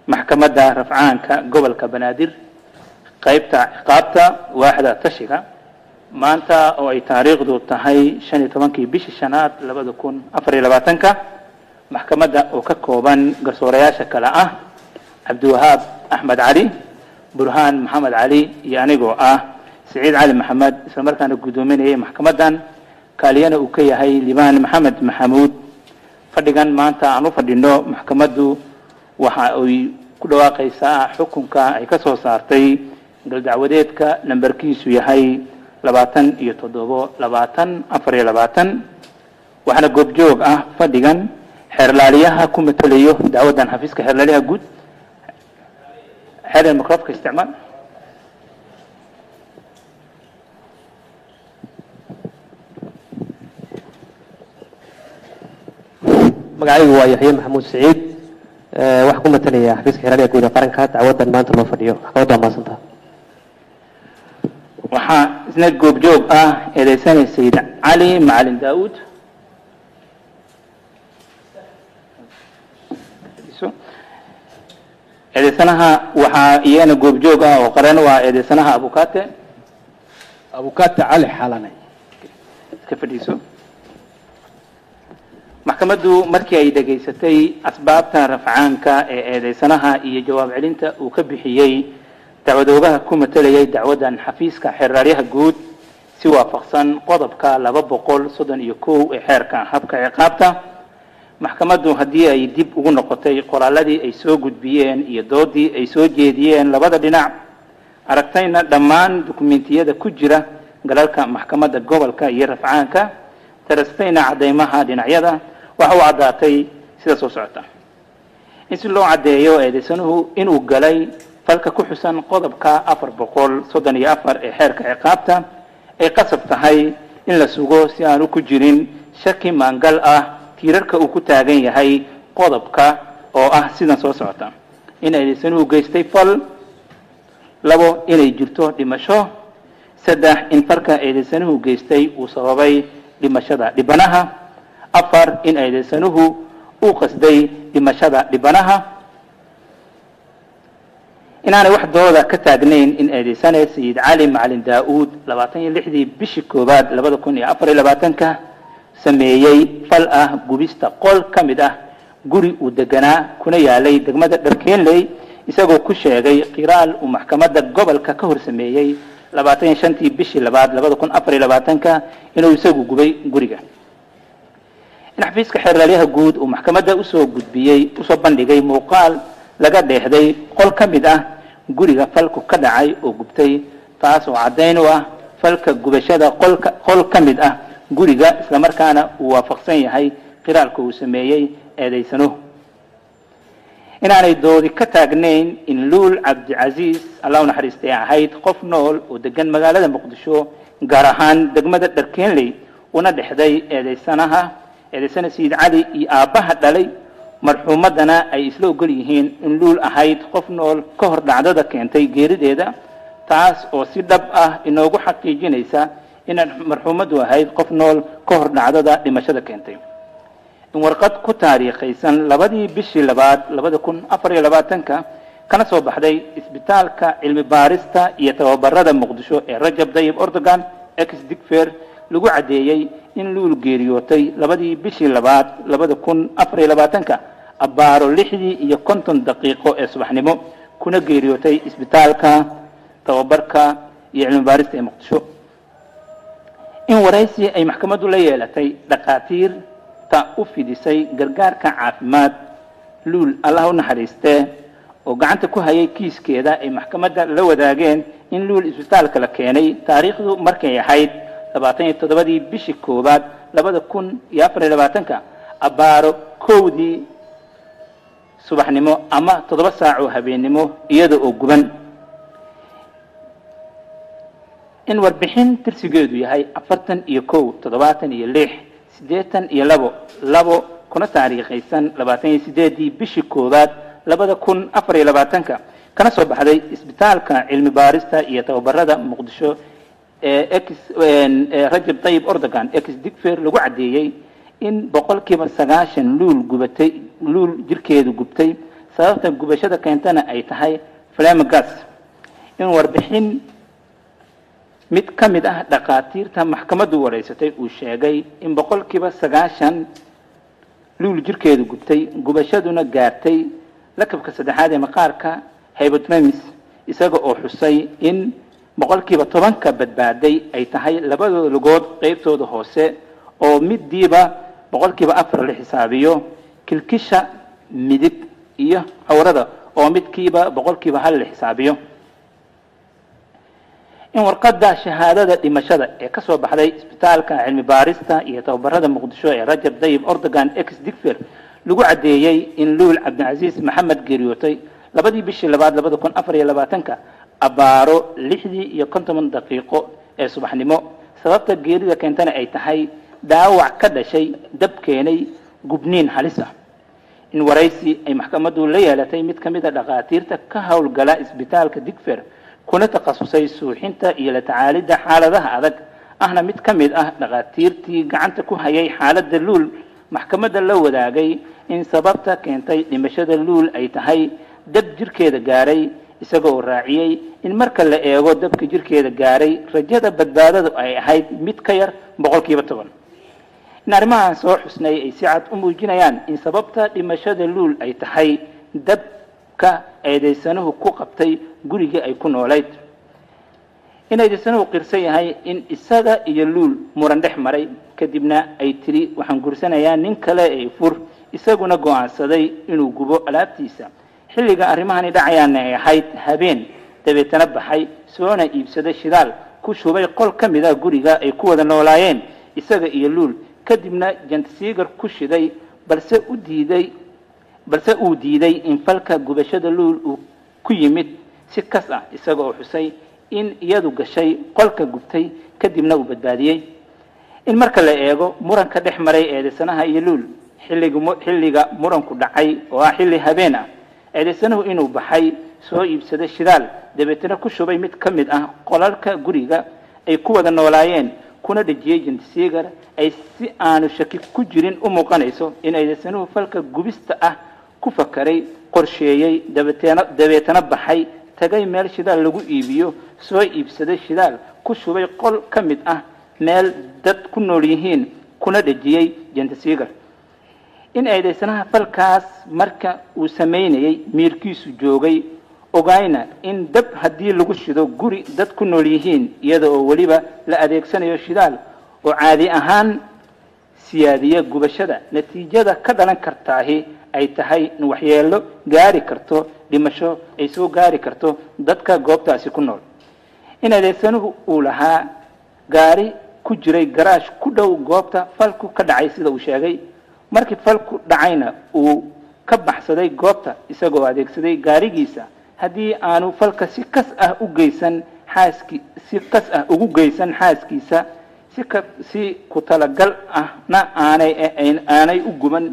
maxkamadda rafcaanka gobolka banaadir qaybta ciqaabta waaxda tashiga maanta oo ay taariikhdu tahay shan iyo tobankii bishii shanaad labada kun afar iyo labaatanka maxkamadda oo ka kooban garsoorayaasha kale ah cabdiwahaab axmed cali burhaan maxamed cali iyo anigoo ah siciid cali maxamed islamarkaana guddoominayay maxkamaddan kaaliyana uu ka yahay libaan maxamed maxamuud fadhigan maanta aan u fadhino maxkamaddu waxa ay ku dhawaaqaysaa xukunka ay ka soo saartay galdacwadeedka nambarkiisu yahay labaatan iyo toddobo labaatan afar iyo labaatan waxaana goobjoog ah fadhigan xeerlaaliyaha ku matelayo dacwaddan xafiiska xeerlaaliyaha guud xeer microfka isticmaal magacaygu waa yaxye maxamuud siciid waxaa ku matalaya xafiiska xeerlaaliyaha guud ee qaranka dacwaddan maanta loo fadhiyo maxkamadda waa mahadsanta waxaa isna goobjoog ah eedeysanay sayid cali macalin daauud eedeysanaha waxaa iyagana goobjoog ah oo qaran waa eedeysanaha abukate abukate cali xalane iska fadhiiso maxkamaddu markii ay dhegaysatay asbaabta rafcaanka ee eedeysanaha iyo jawaab celinta uu ka bixiyey dacwadoogaha ku matelayay dacwaddan xafiiska xeerraaryaha guud si waafaqsan qodobka laba boqol soddon iyo kow ee xeerka habka ciqaabta maxkamaddu haddii ay dib ugu noqotay qoraaladii ay soo gudbiyeen iyo doodii ay soo jeediyeen labada dhinac aragtayna dhammaan dukumentiyada ku jira galalka maxkamadda gobolka iyo rafcaanka darastayna caddeymaha dhinacyada waxa u caddaatay sida soo socota in si loo caddeeyo eedeysanuhu inuu galay falka ku xusan qodobka afar boqol soddon iyo afar ee xeerka ciqaabta ay qasab tahay in la sugo si aanu ku jirin shaki maangal ah tiirarka uu ku taagan yahay qodobka oo ah sidan soo socota in eedeysanuhu geystay fal labo inay jirto dhimasho saddex in falka eedeysanuhu geystay uu sababay dhimashada dhibanaha afar in eedeysanuhu uu qasday dhimashada dhibanaha inaanay wax dooda ka taagnayn in eedeysane sayid cali macalin daa-uud labaatan iyo lixdii bishii koowaad labada kun iyo afar iyo labaatanka sameeyey fal ah gubista qol ka mid ah guri uu deganaa kuna yaalay degmada dharkeenley isagoo ku sheegay qiraal uu maxkamadda gobolka ka hor sameeyey labaatan iyo shantii bishii labaad labada kun afar iyo labaatanka inuu isagu gubay guriga in xafiiska xeerlaalyaha guud uu maxkamadda usoo gudbiyey usoo bandhigay muuqaal laga dheexday qol ka mid ah guriga falku ka dhacay oo gubtay taas oo caddayn u ah falka gubashada qolka qol ka mid ah guriga islamarkaana uu waafaqsan yahay qiraalka uu sameeyey eedeysanuhu inaanay doodi ka taagnayn in luul cabdicasiis allah u naxariistay ahayd qof nool oo degan magaalada muqdisho gaar ahaan degmada dharkeenley una dhexday eedeysanaha eedeysana sayid cali iyo aabbaha dhalay marxuumaddana ay isla ogol yihiin in luul ahayd qof nool ka hor dhacdada keentay geerideeda taas oo si dhab ah inoogu xaqiijinaysa inay marxuumaddu ahayd qof nool ka hor dhacdada dhimashada keentay in warqad ku taariikhaysan labadii bishii labaad labada kun afar iyo labaatanka kana soo baxday isbitaalka cilmi baarista iyo tababarada muqdisho ee rajab dayib ordogan ex digfer lagu caddeeyey in luul geeriyootay labadii bishii labaad labada kun afar iyo labaatanka abbaaro lixdii iyo konton daqiiqo ee subaxnimo kuna geeriyootay isbitaalka tababarka iyo cilmi baarista ee muqdisho in waraysi ay maxkamaddu la yeelatay dhakhaatiirta u fidisay gargaarka caafimaad luul allah u naxariistee oo gacanta ku hayay kiiskeeda ay maxkamadda la wadaageen in luul isbitaalka la keenay taariikhdu markay ahayd labaatan iyo toddobadii bishii koowaad labada kun iyo afar iyo labaatanka abbaaro kowdii subaxnimo ama toddoba saac oo habeennimo iyada oo guban in warbixin tirsigeedu yahay afartan iyo kow toddobaatan iyo lix siddeetan iyo labo labo kuna taariikhaysan labaatan iyo sideedii bishii koowaad labada kun afar iyo labaatanka kana soo baxday isbitaalka cilmi baarista iyo tababarada muqdisho ee ex ee rajab tayib ordogan ex digfer lagu caddeeyey in boqolkiiba sagaashan luul gubatay luul jirkeedu gubtay sababta gubashada keentana ay tahay flamagas in warbixin mid ka mid ah dhakhaatiirta maxkamaddu wareysatay uu sheegay in boqolkiiba sagaashan luul jirkeedu gubtay gubashaduna gaartay lakabka saddexaad ee maqaarka hypotemis isaga oo xusay in boqolkiiba tobanka badbaaday ay tahay labadooda lugood qeybtooda hoose oo midiiba boqolkiiba afar la xisaabiyo kilkisha midig iyo cawrada oo midkiiba boqolkiiba hal la xisaabiyo in warqadda shahaadada dhimashada ee ka soo baxday isbitaalka cilmi baarista iyo tababarada muqdisho ee rajab dayib ordogan ex digfer lagu caddeeyey in luul cabdicasiis maxamed geeriyootay labadii bishii labaad labada kun afar iyo labaatanka abbaaro lixdii iyo konton daqiiqo ee subaxnimo sababta geerida keentana ay tahay dhaawac ka dhashay dab keenay gubniin halis ah in waraysi ay maxkamaddu la yeelatay mid ka mid a dhakhaatiirta ka howlgala isbitaalka digfer kuna takhasusay suuxinta iyo la tacaalidda xaaladaha adag ahna mid ka mid ah dhakhaatiirtii gacanta ku hayay xaaladda luul maxkamadda la wadaagay in sababta keentay dhimashada luul ay tahay dab jirkeeda gaaray isaga oo raaciyey in marka la eego dabka jirkeeda gaaray rajada badbaadadu ay ahayd mid ka yar boqolkiiba toban in arrimahan soo xusnay ay si cad u muujinayaan in sababta dhimashada luul ay tahay dabka eedaysanuhu ku qabtay gurigii ay ku noolayd in eedaysanuhu qirsan yahay in isaga iyo luul muran dhex maray kadibna ay tiri waxaan gursanayaa nin kale ee fur isaguna go'aansaday inuu gubo alaabtiisa xilliga arrimahani dhacayaana ay ahayd habeen dabeetana baxay soona iibsaday shidaal ku shubay qol ka mid ah guriga ay ku wada noolaayeen isaga iyo luul kadibna jantasiigar ku shiday balse u diiday balse uu diiday in falka gubashada luul uu ku yimid si kas ah isaga oo xusay in iyadu gashay qolka gubtay kadibna uu badbaadiyey in marka la eego muranka dhex maray eedaysanaha iyo luul xilliga xilliga muranku dhacay oo ah xilli habeen ah eedaysanuhu inuu baxay soo iibsaday shidaal dabeetana ku shubay mid ka mid ah qolalka guriga ay ku wada noolaayeen kuna dhejiyey jantisiigar ay si aanu shaki ku jirin u muuqanayso in eedaysanuhu falka gubista ah ku fakaray qorsheeyey dabeetana dabeetana baxay tagay meel shidaal lagu iibiyo soo iibsaday shidaal ku shubay qol ka mid ah meel dad ku nool yihiin kuna dhejiyey jantisiigar in eedaysanaha falkaas marka uu samaynayey miirkiisu joogay ogayna in dab haddii lagu shido guri dad ku nool yihiin iyada oo weliba la adeegsanayo shidaal oo caadi ahaan siyaadiya gubashada natiijada ka dhalan kartaahi ay tahay in waxyeelo gaari karto dhimasho ay soo gaari karto dadka goobtaasi ku nool in adeegsanuhu uu lahaa gaari ku jiray garaash ku dhow goobta falku ka dhacay sida uu sheegay markii falku dhacayna uu ka baxsaday goobta isagoo adeegsaday gaarigiisa haddii aanu falka si kas ah u geysan xaaski si kas ah ugu geysan xaaskiisa si ka si ku talagal ahna aanay aanay u guban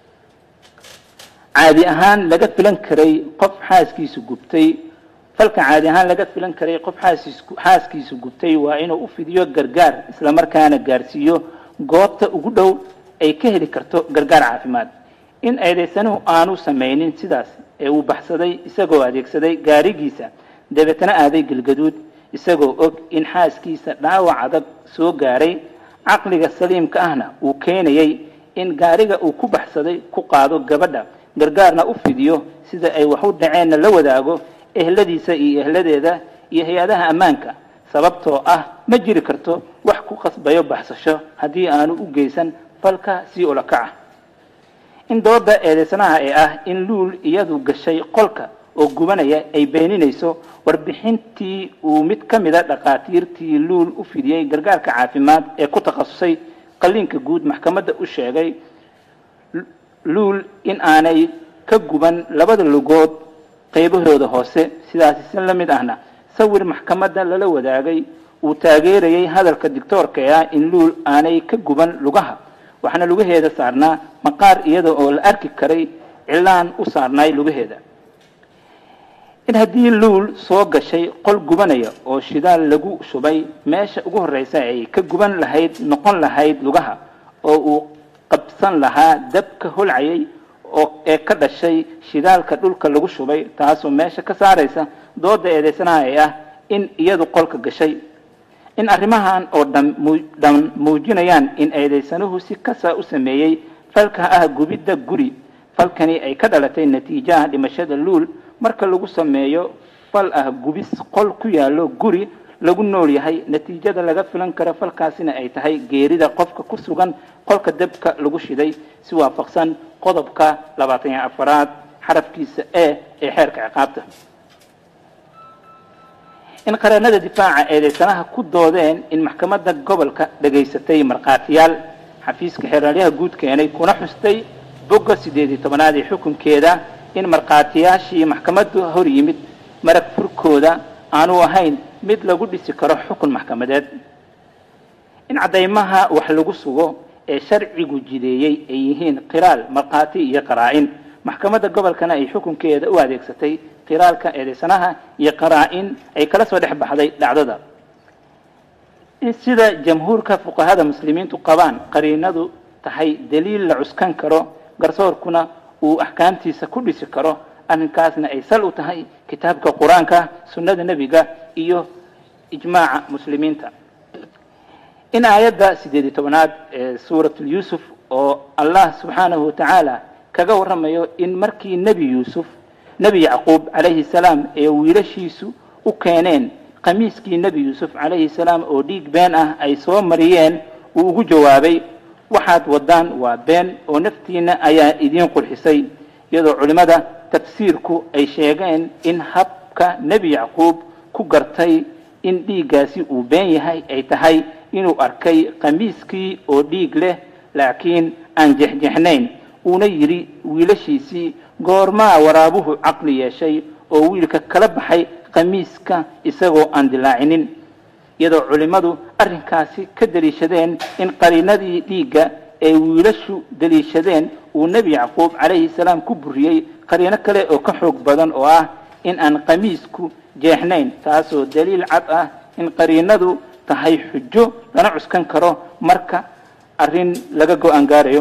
caadi ahaan laga filan karay qof xaaskiisu gubtay falka caadi ahaan laga filan karay qof xaaskiisu xaaskiisu gubtay waa inuu u fidiyo gargaar islamarkaana gaarsiiyo goobta ugu dhow ay ka heli karto gargaar caafimaad in eedaysanuhu aanu samaynin sidaas ee uu baxsaday isagoo adeegsaday gaarigiisa dabeetana aaday galgaduud isagoo og in xaaskiisa dhaawac adag soo gaaray caqliga saliimka ahna uu keenayay in gaariga uu ku baxsaday ku qaado gabadha gargaarna u fidiyo sida ay wax u dhaceenna la wadaago ehladiisa iyo ehladeeda iyo hay-adaha ammaanka sababtoo ah ma jiri karto wax ku qasbayo baxsasho haddii aanu u geysan falka sii ulakaca in dooda eedeysanaha ee ah in luul iyadu gashay qolka oo gubanaya ay beeninayso warbixintii uu mid ka mida dhakhaatiirtii luul u fidiyey gargaarka caafimaad ee ku takhasusay qalliinka guud maxkamadda u sheegay luul in aanay ka guban labada lugood qaybahooda hoose sidaasi si la mid ahna sawir maxkamadda lala wadaagay uu taageerayay hadalka dictoorka ee ah in luul aanay ka guban lugaha waxaana lugaheeda saarnaa maqaar iyada oo la arki karay cilaan u saarnaay lugaheeda in haddii luul soo gashay qol gubanaya oo shidaal lagu shubay meesha ugu horreysa ay ka guban lahayd noqon lahayd lugaha oo uu qabsan lahaa dabka holcayay oo ee ka dhashay shidaalka dhulka lagu shubay taasoo meesha ka saaraysa dooda eedeysanaha ee ah in iyadu qolka gashay in arrimahan oo dhan muu- dhan muujinayaan in eedeysanuhu si kasa u sameeyey falka ah gubidda guri falkani ay ka dhalatay natiijaha dhimashada luul marka lagu sameeyo fal ah gubis qol ku yaallo guri lagu nool yahay natiijada laga filan karo falkaasina ay tahay geerida qofka ku sugan qolka dabka lagu shiday si waafaqsan qodobka labaatan iyo afaraad xarafkiisa e ee xeerka ciqaabta in qareennada difaaca eedeysanaha ku doodeen in maxkamadda gobolka dhegaysatay markhaatiyaal xafiiska xeeraalyaha guud keenay kuna xustay bogga siddeed iyo tobanaad ee xukunkeeda in markhaatiyaashii maxkamaddu hor yimid marag furkooda aanu ahayn mid lagu dhisi karo xukun maxkamadeed in caddaymaha wax lagu sugo ee sharcigu jideeyey ay yihiin qiraal markhaati iyo qaraa-in maxkamadda gobolkana ay xukunkeeda u adeegsatay qiraalka eedeysanaha iyo qaraa-in ay kala soo dhex baxday dhacdada in sida jamhuurka fuqahada muslimiintu qabaan qariinadu tahay daliil la cuskan karo garsoorkuna uu axkaamtiisa ku dhisi karo arrinkaasna ay sal u tahay kitaabka qur-aanka sunnada nebiga iyo ijmaaca muslimiinta in aayadda siddeed iyo tobanaad ee suuratul yuusuf oo allah subxaanahu watacaala kaga warramayo in markii nebi yuusuf nebi yacquub calayhi salaam ee wiilashiisu u keeneen khamiiskii nebi yuusuf calayhi salaam oo dhiig been ah ay soo mariyeen uu ugu jawaabay waxaad waddaan waa been oo naftiina ayaa idiin qurxisay iyadoo culimmada tafsiirku ay sheegeen in habka nebi yacquub ku gartay in dhiiggaasi uu been yahay ay tahay inuu arkay khamiiskii oo dhiig leh laakiin aan jexjexnayn uuna yidhi wiilashiisii goormaa waraabuhu caqli yeeshay oo wiilka kala baxay khamiiska isagoo aan dilaacinin iyadoo culimmadu arrinkaasi ka deliishadeen in qariinadii dhiigga ee wiilashu deliishadeen uu nebi yacquub calayhi salaam ku buriyey qariino kale oo ka xoog badan oo ah in aan khamiisku jeexnayn taasoo daliil cad ah in qariinadu tahay xujo lana cuskan karo marka arrin laga go-aan gaarayo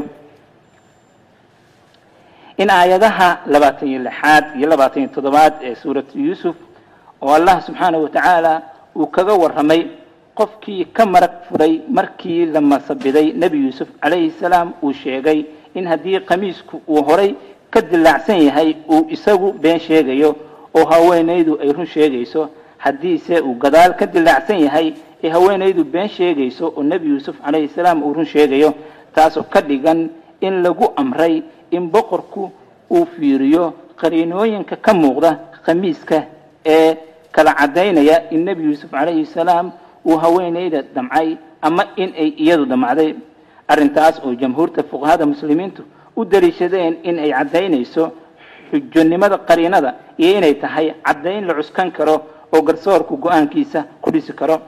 in aayadaha labaatan iyo lixaad iyo labaatan iyo toddobaad ee suuratu yuusuf oo allah subxaanahu watacaala uu kaga warramay qofkii ka marag furay markii la masabiday nebi yuusuf calayhi salaam uu sheegay in haddii khamiisku uu horay ka dilaacsan yahay uu isagu been sheegayo oo haweenaydu ay run sheegayso haddiise uu gadaal ka dilaacsan yahay ee haweenaydu been sheegayso oo nebi yuusuf calayhi salaam uu run sheegayo taasoo ka dhigan in lagu amray in boqorku uu fiiriyo qariinooyinka ka muuqda khamiiska ee kala caddaynaya in nebi yuusuf calayhi salaam uu haweenayda damcay ama in ay iyadu damcday arrintaas oo jamhuurta fuqahada muslimiintu u daliishadeen in ay caddaynayso xujonimada qariinada iyo inay tahay caddayn la cuskan karo oo garsoorku go-aankiisa ku dhisi karo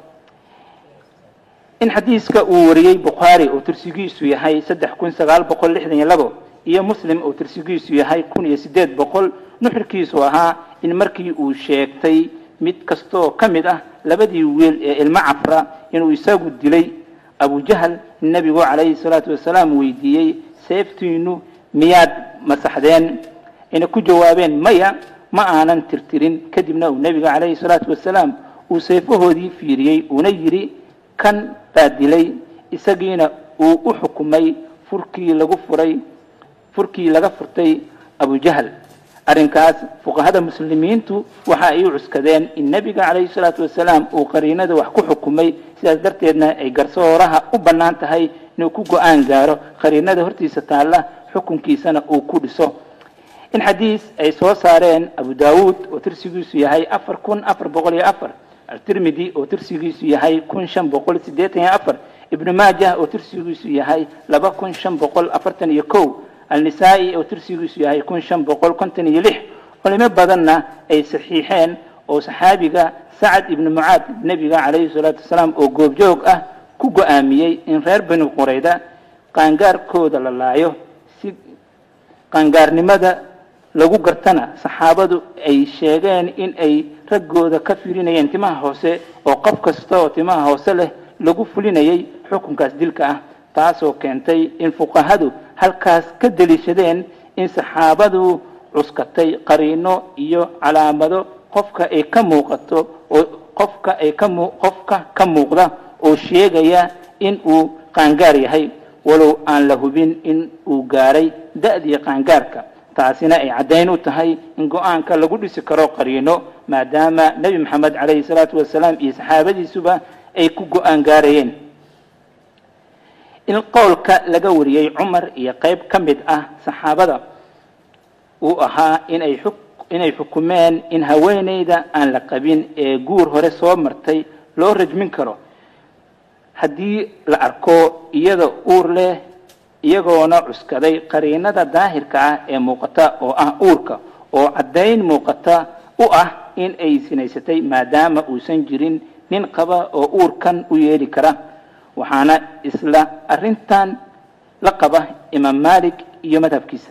in xadiiska uu wariyey bukhaari oo tirsigiisu yahay saddex kun sagaal boqol lixdan iyo labo iyo muslim oo tirsigiisu yahay kun iyo siddeed boqol nuxurkiisu ahaa in markii uu sheegtay mid kastoo ka mid ah labadii wiil ee ilmo cafra inuu isagu dilay abujahal nebigu calayhi salaatu wasalaam weydiiyey seeftiinu miyaad masaxdeen inay ku jawaabeen maya ma aanan tirtirin kadibna uu nebiga calayhi salaatu wasalaam uu seefahoodii fiiriyey uuna yidhi kan baa dilay isagiina uu u xukumay furkii lagu furay furkii laga furtay abujahal arrinkaas fuqahada muslimiintu waxa ay u cuskadeen in nebiga calayhi salaatu wasalaam uu qariinada wax ku xukumay sidaas darteedna ay garsooraha u bannaan tahay inuu ku go-aan gaaro qariinada hortiisa taalla xukunkiisana uu ku dhiso in xadiis ay soo saareen abu daawuud oo tirsigiisu yahay afar kun afar boqol iyo afar altirmidi oo tirsigiisu yahay kun shan boqol siddeetan iyo afar ibnu maajah oo tirsigiisu yahay laba kun shan boqol afartan iyo kow alnisaa-i oo tirsigiisu yahay kun shan boqol konton iyo lix culimo badanna ay saxiixeen oo saxaabiga sacad ibnu mucaad nebiga calayhi salaatu wasalaam oo goobjoog ah ku go-aamiyey in reer bani qurayda qaangaarkooda la laayo si qaangaarnimada lagu gartana saxaabadu ay sheegeen in ay raggooda ka firinayeen timaha hoose oo qof kasta oo timaha hoose leh lagu fulinayay xukunkaas dilka ah taasoo keentay in fuqahadu halkaas ka deliishadeen in saxaabadu cuskatay qariino iyo calaamado qofka ay ka muuqato oo qofka ay ka mu qofka ka muuqda oo sheegaya in uu qaangaar yahay walow aan la hubin in uu gaaray da-dii qaangaarka taasina ay caddayn u tahay in go-aanka lagu dhisi karo qariino maadaama nebi maxamed calayhi salaatu wasalaam iyo saxaabadiisuba ay ku go-aan gaarayeen in qowlka laga wariyey cumar iyo qeyb ka mid ah saxaabada uu ahaa inay xuk inay xukumeen in haweeneyda aan la qabin ee guur hore soo martay loo rajmin karo haddii la arko iyada uur leh iyagoona cuskaday qariinada daahirka ah ee muuqata oo ah uurka oo caddayn muuqata u ah in ay sinaysatay maadaama uusan jirin nin qaba oo uurkan u yeeli kara waxaana isla arrintan la qaba imaam malik iyo madhabkiisa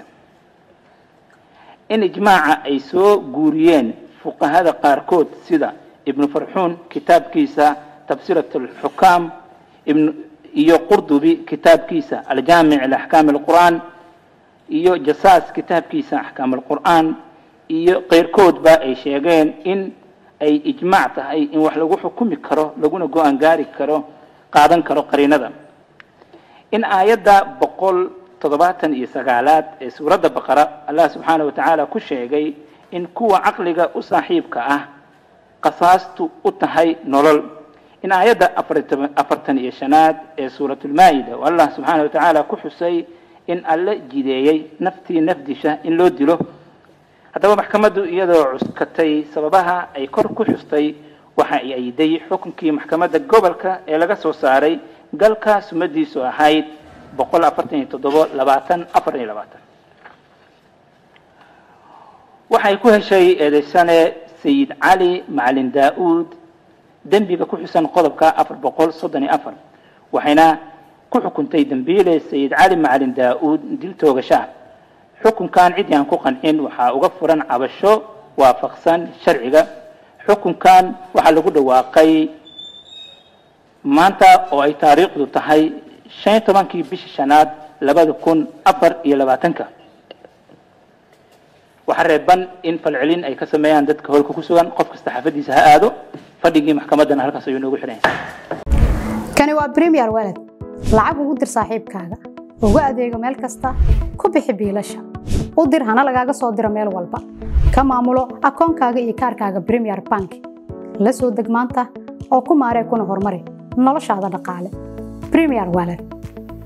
in ijmaaca ay soo guuriyeen fuqahada qaarkood sida ibnu farxuun kitaabkiisa tafsirat alxukaam ibn iyo qurdubi kitaabkiisa aljaamic liaxkaam alqur'aan iyo jasaas kitaabkiisa axkaam alqur'aan iyo keyrkoodba ay sheegeen in ay ijmaac tahay in wax lagu xukumi karo laguna go-aan gaari karo qaadan karo qariinada in aayadda boqol toddobaatan iyo sagaalaad ee suuradda baqara allah subxaana wa tacaala ku sheegay in kuwa caqliga u saaxiibka ah qasaastu u tahay nolol in aayadda afartan iyo shanaad ee suuratulmaa-ida oo allah subxaana wa tacaala ku xusay in alle jideeyey naftii nafdisha in loo dilo haddaba maxkamaddu iyadoo cuskatay sababaha ay kor ku xustay waxa ay ayday xukunkii maxkamadda gobolka ee laga soo saaray galka sumadiisu ahayd boqol afartan iyo toddobo labaatan afar iyo labaatan waxay ku heshay eedeysane sayid cali macalin daa-uud dembiga ku xusan qodobka afar boqol soddon iyo afar waxayna ku xukuntay dembiile sayid cali macalin daa-uud dil toogashaah xukunkan cid aan ku qancin waxaa uga furan cabasho waafaqsan sharciga xukunkan waxaa lagu dhawaaqay maanta oo ay taariikhdu tahay shan iyo tobankii bishii shanaad labada kun afar iyo labaatanka waxaa reeban in falcelin ay ka sameeyaan dadka howlka ku sugan qof kasta xaafadiisa ha aado fadhigii maxkamaddana halkaas ayuu noogu xidhan kani waa premier walad lacag ugu dir saaxiibkaaga ugu adeego meel kasta ku bixi biilasha u dir hana lagaaga soo diro meel walba ka maamulo akoonkaaga iyo kaarkaaga premier bank la soo deg maanta oo ku maaree kuna horumari noloshaada dhaqaale premier walad